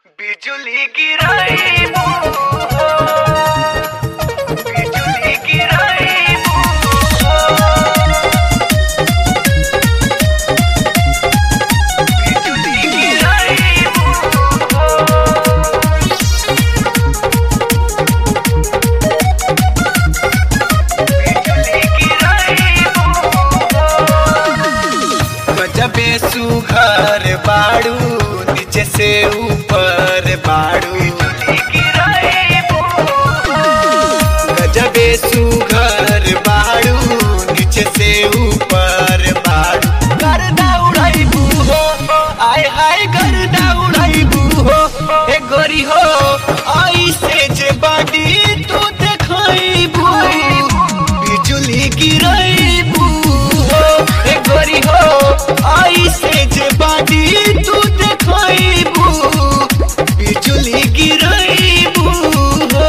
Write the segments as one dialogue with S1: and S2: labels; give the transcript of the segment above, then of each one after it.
S1: बिजुली गिराइबू हो बिजुली गिराइबू हो बिजुली गिराइबू हो बिजुली गिराइबू हो
S2: गजबे सुघर बाड़ू नीचे से ऊपर बाड़ू गजबे सुघर बाड़ू नीचे से ऊपर बाड़ू गर्दा उड़ाइबू हो आय हाय गर्दा उड़ाइबू हो ए गोरी हो आई से जे बाडी तू देखाइबू बिजुली गिराइबू हो ए गोरी हो आई से जे बाडी तू देखाइबू बिजुली गिराइबू हो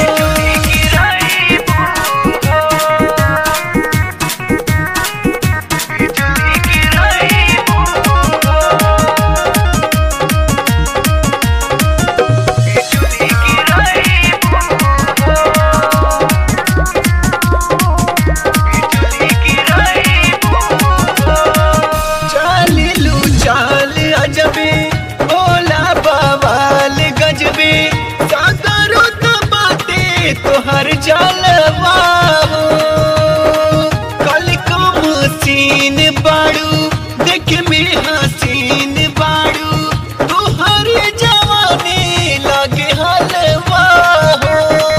S2: चालिलू चाल अजबे भोला बवाल गजबे सागरो तो बाते तोहर जलवा हो कल कम सीन बाड़ू देख में हसीन बाड़ू तोहर जवानी लगे हलवा हो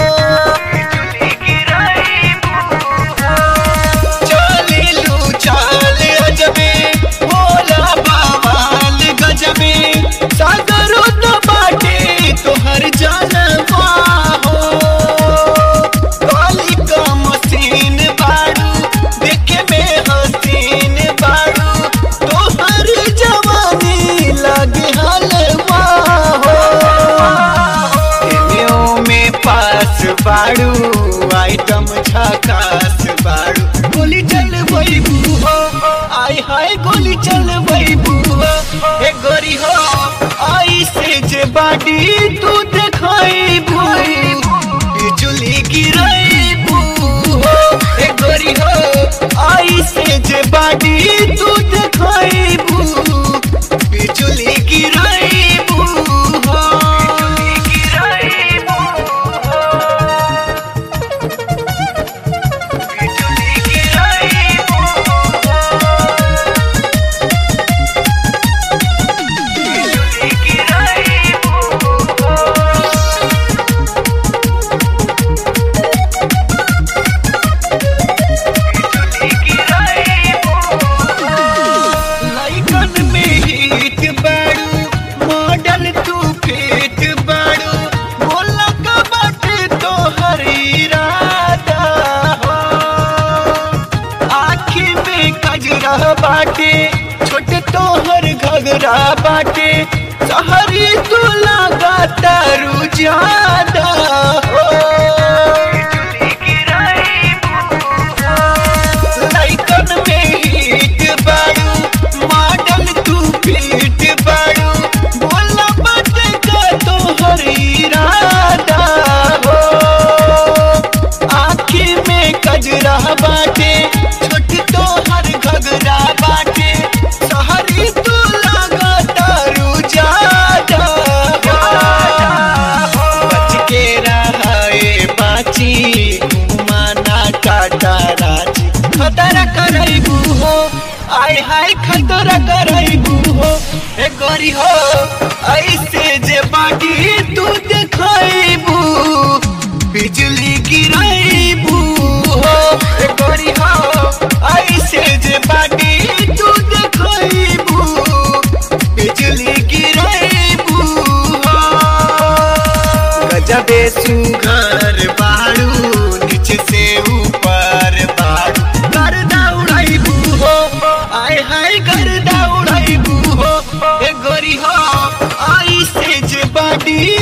S2: चालिलू चाल अजबे भोला बवाल गजबे सागरो तो बाटे तोहर जानवा हो काली का मसीन बाड़ू देखे में हसीन बाड़ू तोहर जवानी लगे हलवा हो एनेओ में पास बाड़ू आइटम झकास बाड़ू गोली चल बैबू हो आय हाय गोली चल बैबू हो ए गोरी हो आई से जे बाडी तू देखाइबू बिजुली गिराइबू हो ए गोरी हो आई से जे बाडी तू देखाइबू बिजुली गिराइबू हो लाइकन में हिट बाड़ू मॉडल तू फिट बाड़ू बोला का बाटे तो हरी राधा हो आखी में कजरा बाटे छोटे तोहर घगरा बाटे सहरी तू लगा तारू ज्यादा हो लाइकन में हिट बाड़ू मॉडल तू फिट बाड़ू बोला बात का तो हरी राधा हो आँखी में कजरा बाटे छोट तो हर घगरा बाटे सहरी तू लगा तारू ज्यादा हो बच के रहे बाची घुमाना टाटा राची खतरा करैबू हो आय हाय खतरा करैबू हो ए गोरी हो ऐसे जे बाटी तू देखाइबू बिजली गिराइबू हो ए गोरी हो ऐसे जे बाटी तू देखाइबू बिजली गिराइबू हो गजबे सुघर बाड़ू नीचे से ऊपर बाड़ू गर्दा उड़ाइबू हो आय हाय गर्दा उड़ाइबू हो ए गोरी हो आई से जे बाडी